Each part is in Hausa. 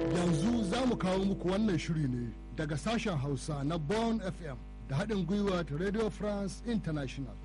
Yanzu za mu kawo muku wannan shiri ne daga sashen Hausa na Born FM da haɗin gwiwa ta Radio France International.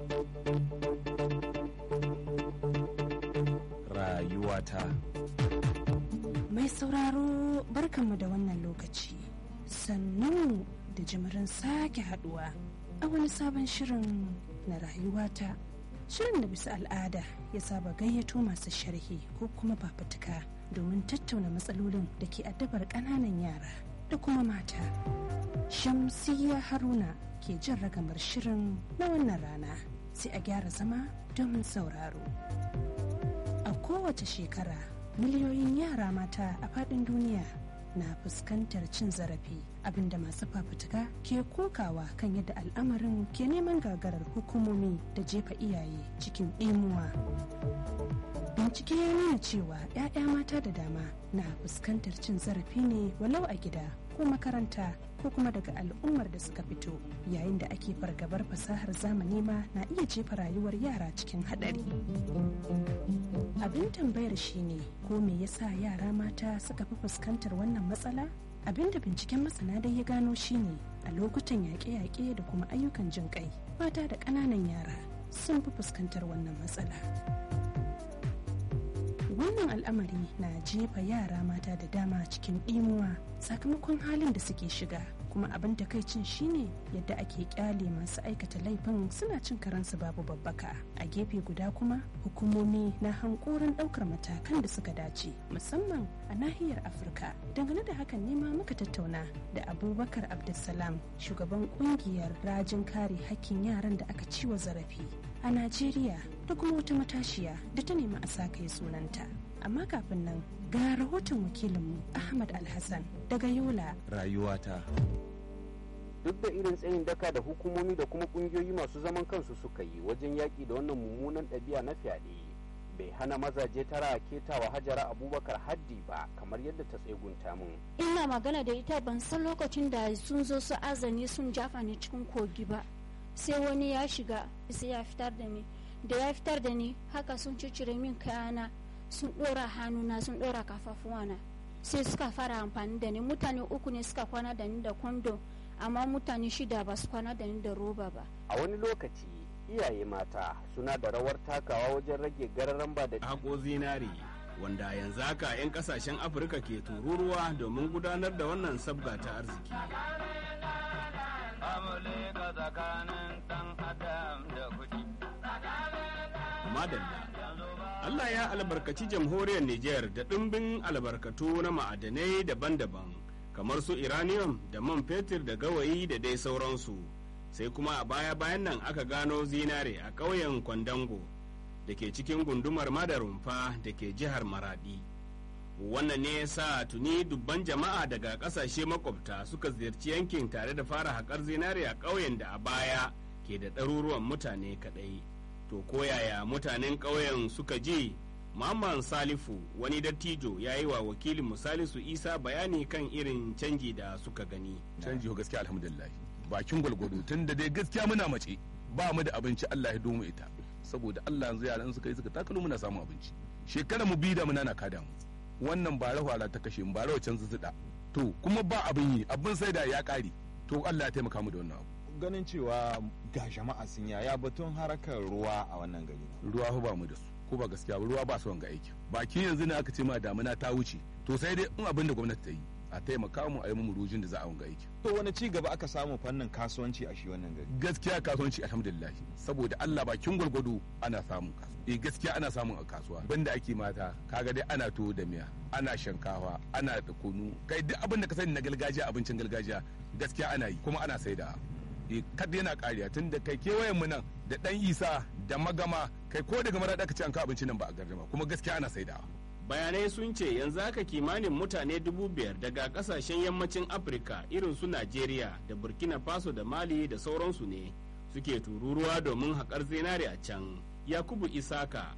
Rayuwata. Mai sauraro barkanmu da wannan lokaci. Sannu da jimirin sake haduwa a wani sabon shirin na rayuwata. Shirin da bisa al'ada ya saba gayyato masu sharhi ko kuma fafutuka domin tattauna matsalolin da ke addabar ƙananan yara da kuma mata. Shamsiyya Haruna ke jin ragamar shirin na wannan rana sai a gyara zama domin sauraro. A kowace shekara miliyoyin yara mata a faɗin duniya na fuskantar cin zarafi abinda masu fafutuka ke kokawa kan yadda al'amarin ke neman gagarar hukumomi da jefa iyaye cikin ɗimuwa. bincike ya nuna cewa 'ya'ya mata da dama na fuskantar cin zarafi ne walau a gida ko makaranta ko kuma daga al'ummar da suka fito yayin da ake fargabar fasahar zamani ma na iya jefa rayuwar yara cikin haɗari abin tambayar shine ko me yasa yara mata suka fi fuskantar wannan matsala abin da binciken masana dai ya gano shine a lokutan yaƙe-yaƙe da kuma ayyukan jin kai mata da ƙananan yara sun fi fuskantar wannan matsala wannan al'amari na jefa yara mata da dama cikin ɗimuwa sakamakon halin da suke shiga kuma abin takaicin shine yadda ake kyale masu aikata laifin suna cin karansu babu babbaka a gefe guda kuma hukumomi na hankorin ɗaukar matakan da suka dace musamman a nahiyar afirka dangane da hakan nema muka tattauna da abubakar abdulsalam shugaban kungiyar rajin kare hakkin yaran da aka ciwa zarafi a najeriya da kuma wata matashiya da ta nemi a sa kai sunanta amma kafin nan ga rahoton wakilinmu ahmad alhassan daga yola Rayuwata. duk da irin tsayin daka da hukumomi da kuma kungiyoyi masu zaman kansu suka yi wajen yaƙi da wannan mummunan ɗabi'a na fyaɗe bai hana mazaje tara ketawa hajara abubakar haddi ba kamar yadda ta tsegunta min ina magana da ita ban san lokacin da sun zo su azani sun jafa ni cikin kogi ba sai wani ya shiga sai ya fitar da ni da ya fitar da ni haka sun cicire min kayana sun ɗora hannuna sun ɗora kafafuwana sai suka fara amfani da ni mutane uku ne suka kwana da ni da kwando amma mutane shida ba su kwana da ni da roba ba a wani lokaci iyaye mata suna da rawar takawa wajen rage gararan ba da haƙo zinari wanda yanzu haka 'yan kasashen afirka ke tururuwa domin gudanar da wannan sabga ta arziki madalla allah ya albarkaci jamhuriyar niger da ɗimbin albarkatu na ma'adanai daban-daban kamar su iranium da man fetur da gawayi da dai sauransu sai kuma a baya-bayan nan aka gano zinare a ƙauyen kwandango da ke cikin gundumar madarumfa da ke jihar maradi wannan ne sa tuni dubban jama'a daga ƙasashe makwabta suka ziyarci yankin tare da fara haƙar zinare a ƙauyen da a baya ke da ɗaruruwan mutane kaɗai to koyaya mutanen ƙauyen suka ji Mamman Salifu wani dattijo ya yi wa wakilin Musalisu Isa bayani kan irin canji da suka gani. canji ko gaskiya alhamdulillah bakin gwalgwado tun da dai gaskiya muna mace ba mu da abinci Allah ya domu ita saboda Allah yanzu yaran suka yi suka takalo muna samun abinci shekara mu biyu da muna na kada mu wannan ba rahwara ta kashe mu ba rawa can zuzzuda to kuma ba abin yi abin sai da ya kare to Allah ya taimaka mu da wannan abu Ganin cewa ga jama'a sun yaya batun harakar ruwa a wannan gari. ruwa fa ba mu da su ko ba gaskiya ba ruwa ba su wanga aiki baki yanzu ne aka ce ma damuna ta wuce to sai dai in abin da gwamnati ta yi a taimaka mu a yi mu rujin da za a wanga aiki To wani ci gaba aka samu fannin kasuwanci a shi wannan gari. gaskiya kasuwanci alhamdulillah saboda Allah bakin gwargwado ana samun kasuwa eh gaskiya ana samun a kasuwa banda ake mata kaga dai ana tuwo da miya ana shankawa ana da kunu kai duk abin da ka sani na gargajiya abincin gargajiya gaskiya ana yi kuma ana saida eh kad yana kariya tun da kai kewayen mu nan da dan isa da magama kai ko daga mara ka ci an ka abincin nan ba a gardama kuma gaskiya ana saidawa bayanai sun ce yanzu haka kimanin mutane dubu biyar daga kasashen yammacin afirka irin su najeriya da burkina faso da mali da sauransu ne suke tururuwa domin haƙar zinare a can yakubu isaka